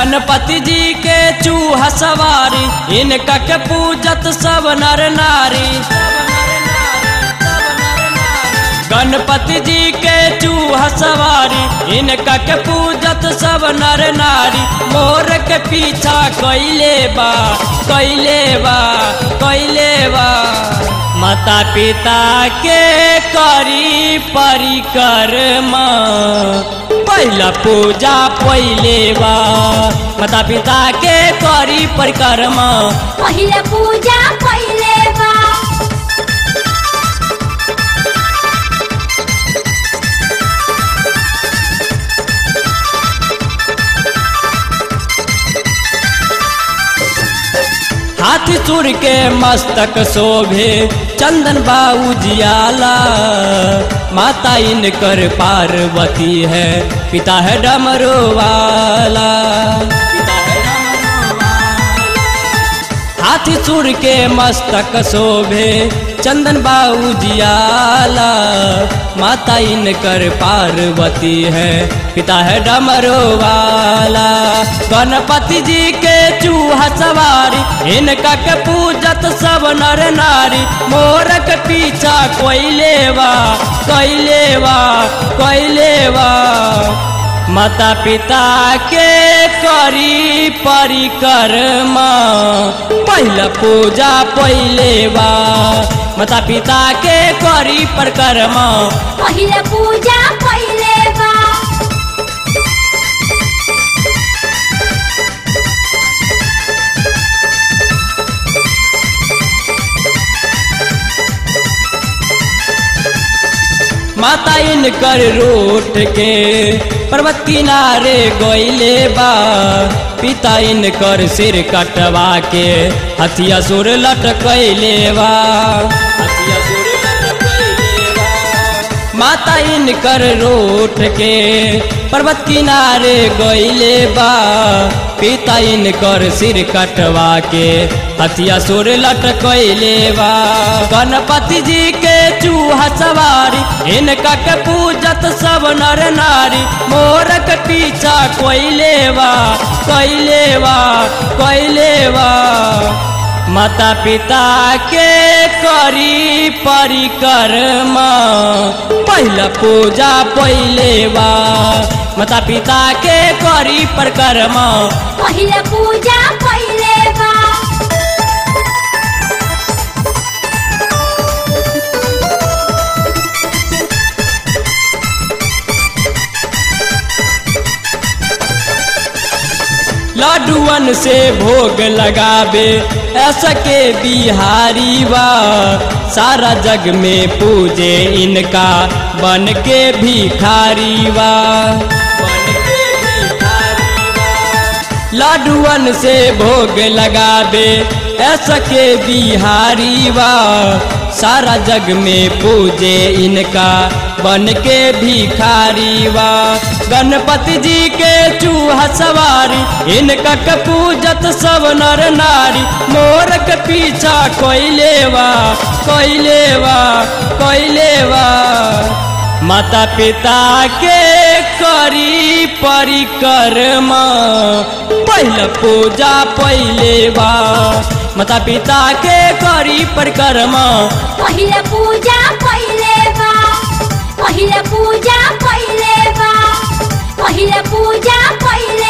गणपति जी के चूहा सवारी इनका के पूजत सब नर नारी गणपति जी के चूहा सवारी इनका के पूजत सब नर नारी मोर के पीछा कैले बा कैले बा कैले बा माता पिता के करी परिक्रमा पहला पूजा पहले बा माता पिता के करी परिक्रमा पहिले पूजा पहिले बा हाथी चूर के मस्तक शोभे चंदन बाऊ जियाला माता इनकर पार्वती है पिता है डमरू वाला हाथी चूर के मस्तक शोभे चंदन बाऊ जियाला माता इनकर पार्वती है पिता है डमरू वाला गणपति जी के चूहा सवारी इनका के पूजत सब नर नारी मोर के पीछा कोई लेवा कोई लेवा कोई लेवा माता पिता के करी परिक्रमा पहला पूजा पहले बा माता पिता के करी परिक्रमा पहिले पूजा पहिले बा माता इनकर रूठ के पर्वत किनारे गोइले बा पिता इनकर सिर कटवा के हथिया सुर लटकैले बा हथिया सुर लटकैले बा। माता इनकर रूठ के पर्वत किनारे गईले बा पिता इनकर सिर कटवा के हथिया सुर लटकैले बा गणपति जी के चूहा सवारी इनका के पूजत सब नर नारी मोर के पीछा कोई लेवा कोई लेवा कोई लेवा माता पिता के करी परिक्रमा पहला पूजा पहले बा माता पिता के करी परिक्रमा पहिले पूजा पहिले बा लड्डुअन से भोग लगावे ऐसा के बिहारी बा सारा जग में पूजे इनका बन के भिखारी बा बन के भिखारी बा। लड्डुअन से भोग लगावे ऐसा के बिहारी बा सारा जग में पूजे इनका बन के भिखारी बा गणपति जी के चूहा सवारी इनका के पूजत सब नर नारी मोर के पीछा कोई लेवा कोई लेवा कोई लेवा माता पिता के करी परिक्रमा पहला पूजा पहले बा माता पिता के करी परिक्रमा पहिले पूजा पहिले बा पहिले पूजा पहिले बा पहिले पूजा पहिले